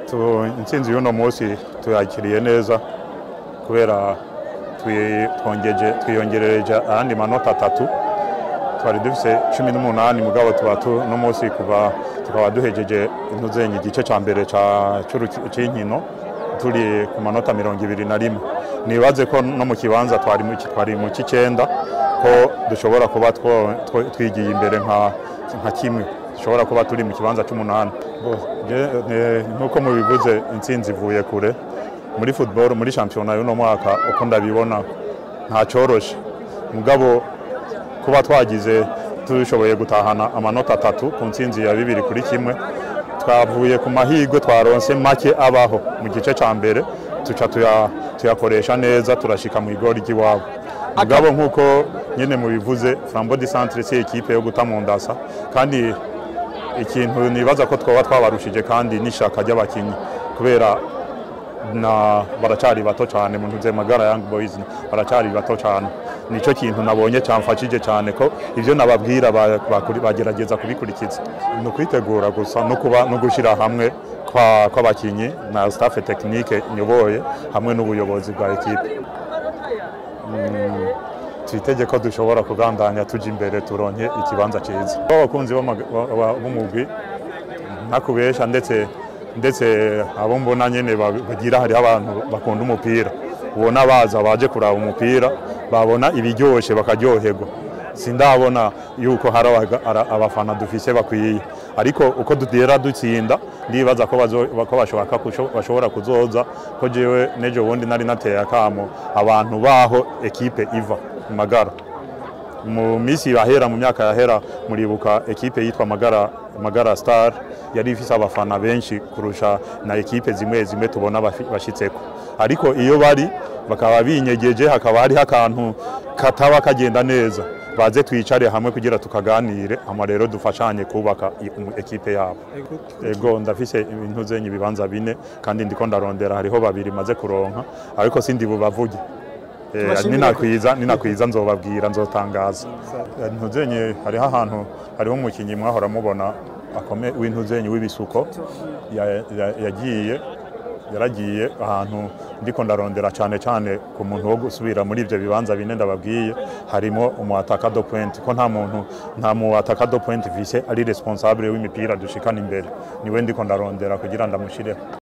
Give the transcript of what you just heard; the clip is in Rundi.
Tu- intsinzi y'uno munsi tuyakiriye neza kubera twi- twongeje twiyongerereje ayandi manota atatu twari dufise cumi n'umunani mugabo tuba tu- uno munsi kuva tukaba duhejeje intuzenyi igice ca mbere ca- c'uruki- c'inkino turi ku manota mirongo ibiri na rimwe nibaze ko no mu kibanza twari mu ki- twari mu c'icenda ko dushobora kuba two- two- twigiye imbere nka nka kimwe dushobora kuba turi mu kibanza c'umunani Bo, je- ne- nk'uko mubivuze intsinzi ivuye kure muri football muri shampiyona y'uno mwaka uko ndabibona nta coroshe mugabo kuba twagize dushoboye gutahana amanota atatu ku ntsinzi ya bibiri kuri kimwe twavuye ku mahirwe twaronse make abaho mu gice cya mbere tuca tuya- tuyakoresha neza turashika mu igori ry'iwabo mugabo nk'uko nyine mubivuze flambo di centre si ekipe yo guta mu ndasa kandi ikintu nibaza ko twoba twabarushije kandi n'ishaka ry'abakinnyi kubera na baracari bato cyane mu ntuze magara young boys baracari bato cyane nico kintu nabonye cyamfashije cyane ko ivyo nababwira ba- bakuri- bagerageza kubikurikiza ni ukwitegura gusa no kuba no gushira hamwe kwa- kw'abakinyi na staff technique nyoboye hamwe n'ubuyobozi bwa ekipe Mm, twitege ko dushobora kugandanya tuja imbere turonke ikibanza cyiza abakunzi b'amaga- ba- ba- b'umugwi ntakubesha ndetse ndetse abo mbona nyene ba- bagira hariho abantu bakunda umupira ubona baza baje kuraba umupira babona ibiryoshe bakaryoherwa sindabona yuko hari abaga- ara- abafana dufise bakwiye ariko uko dutera dutsinda ndibaza ko bazo- ko bashobora kusho- bashobora kuzoza ko jewe nejo bundi nari nateye akamo abantu baho ekipe iva mu magara mu minsi yahera mu myaka yahera muribuka ekipe yitwa magara magara star yari ifise abafana benshi kurusha na ekipe zimwe zimwe tubona bafi- bashitseko ariko iyo bari bakaba binyegeje hakaba hariho akantu kataba kagenda neza baze twicare hamwe kugira tukaganire hama rero dufashanye kubaka i- umu- ekipe yabo ego ndafise ibintu zenye ibibanza bine kandi ndiko ndarondera hariho babiri maze kuronka ariko sindi bubavuge Eh, Tubashimire ninakwiza ninakwiza nzobabwira nzotangaza ntuzenye hariho ahantu hariho umukinnyi mwahora mubona akome w'intuzenye w'ibisuko ya- ya- yagiye yaragiye ahantu ndiko ndarondera cyane cyane ku muntu wo gusubira muri ibyo bibanza bine ndababwiye harimo umuataka do point ko nta muntu nta muataka do point vise ari responsable w'imipira dushikana imbere niwe ndiko ndarondera kugira ndamushireho